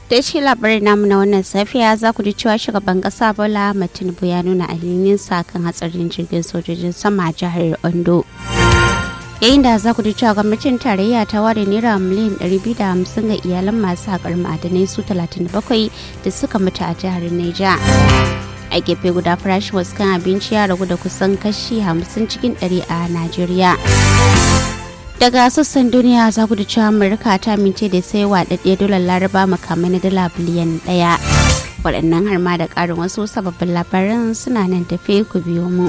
da shi labarin namu na wannan safiya za ku ji cewa shugaban kasa bola tinubu ya nuna sa kan hatsarin jirgin sojojin sama a jihar ondo yayin da za ku ji cewa gwamnatin tarayya ta ware naira miliyan 250 ga iyalan masu haƙar ma'adanai su 37 da suka mutu a jihar neja a gefe guda farashin wasu kan abinci ya ragu da kusan kashi 50 cikin 100 a najeriya daga sassan duniya za ku da cewa amurka ta amince da sai waɗaɗɗe dolar laraba makamai na dala biliyan ɗaya waɗannan har ma da ƙarin wasu sababbin labaran suna nan tafe ku biyo mu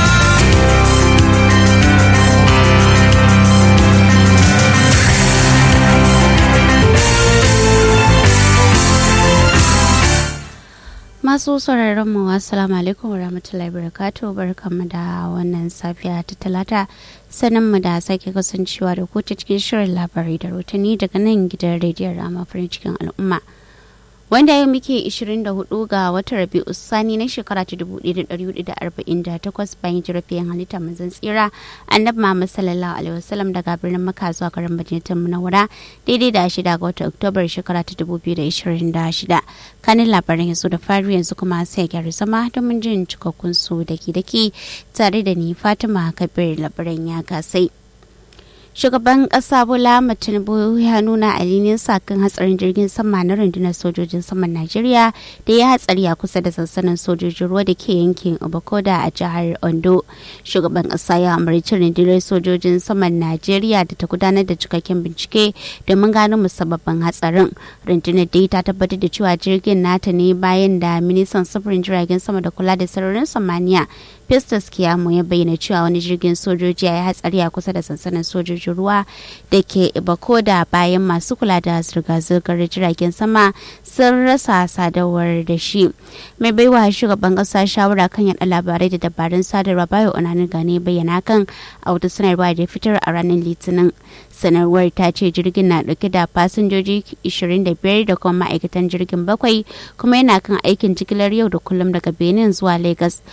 masu sauraron mu assalamu alaikum warahmatullahi wabarakatuh barkanmu da wannan safiya ta talata sanin mu da sake kasancewa da ku cikin shirin labarai da rotani daga nan gidan rediyon rama farin cikin al'umma wanda yau muke 24 ga watan rabi'u sani na shekara ta 1448 bayan jirafiyan halitta manzon tsira annabi Muhammad sallallahu alaihi wasallam daga birnin Makka zuwa garin Madinatul Munawwara daidai da shida ga watan Oktobar shekara ta 2026 kanin labaran yanzu da fari yanzu kuma sai gyara zama domin jin cikakkun su daki-daki tare da ni Fatima Kabir labaran ya kasai. shugaban kasa bola tinubu ya nuna alinin kan hatsarin jirgin sama na rundunar sojojin saman najeriya da ya hatsari a kusa da sansanin sojojin ruwa da ke yankin obakoda a jihar ondo shugaban kasa ya amurci rundunar sojojin saman najeriya da ta gudanar da cikakken bincike domin gano musabbabin hatsarin rundunar dai ta tabbatar da cewa jirgin nata ne bayan da ministan sufurin jiragen sama da kula da sararin samaniya Festus Kiyamo ya bayyana cewa wani jirgin sojoji ya yi hatsari a kusa da sansanin sojojin ruwa da ke Ibakoda bayan masu kula da zirga-zirgar jiragen sama sun rasa sadarwar da shi. Mai baiwa shugaban kasa shawara kan yada labarai da dabarun sadarwa bayo onanin gane bayyana kan a wata sanarwa da fitar a ranar litinin. sanarwar ta ce jirgin na dauke da fasinjoji 25 da kuma ma'aikatan jirgin bakwai kuma yana kan aikin jigilar yau da kullum daga benin zuwa lagos